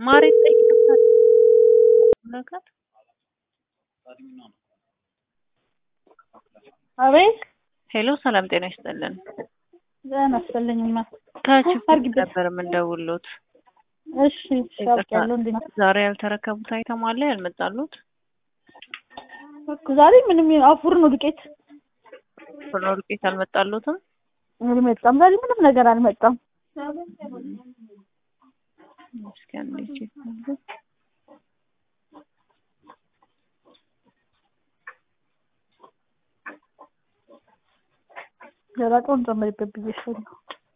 ማሬ ጠይቃታለሁ ነገር አቤት ሄሎ ሰላም ጤና ይስጥልን ዜና አስፈልኝማ ከችግር አርግበት ነበር የምንደውሎት እሺ እሺ አውቄያለሁ እንዴ ዛሬ ያልተረከቡት አይተም አለ ያልመጣሉት ዛሬ ምንም አፉር ነው ዱቄት ፍርኖ ዱቄት አልመጣሉትም አልመጣም ዛሬ ምንም ነገር አልመጣም እስኪ አንዴ ቼክ ላድርግ። ደረቀውን ጨምሪበት ብዬሻለሁ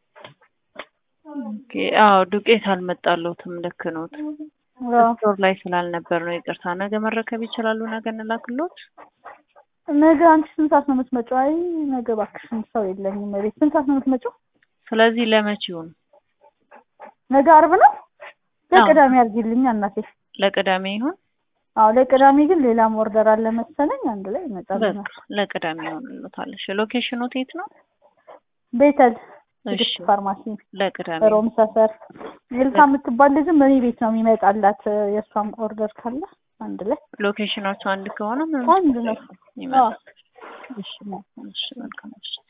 ኦኬ አዎ ዱቄት አልመጣሉትም ልክ ኖት አዎ ስቶር ላይ ስላልነበር ነው ይቅርታ ነገ መረከብ ይችላሉ ነገ እንላክሎት ነገ አንቺ ስንት ሰዓት ነው የምትመጪው? አይ ነገ እባክሽን ሰው የለኝም ቤት። ስንት ሰዓት ነው የምትመጪው? ስለዚህ ለመቼውን ነገ አርብ ነው። ለቅዳሜ አድርጊልኝ እናቴ። ለቅዳሜ ይሁን አዎ ለቅዳሜ ግን ሌላም ኦርደር አለ መሰለኝ አንድ ላይ ይመጣልናል። በቃ ለቅዳሜ ይሆንልዎታል እሺ ሎኬሽኑ የት ነው ቤተል እሺ ትግስት ፋርማሲ ለቅዳሜ ሮም ሰፈር ኤልሳ የምትባል ልጅም እኔ ቤት ነው የሚመጣላት የእሷም ኦርደር ካለ አንድ ላይ ሎኬሽናቸው አንድ ከሆነ ምንም አንድ ነው። ይመጣል እሺ እሺ መልካም እሺ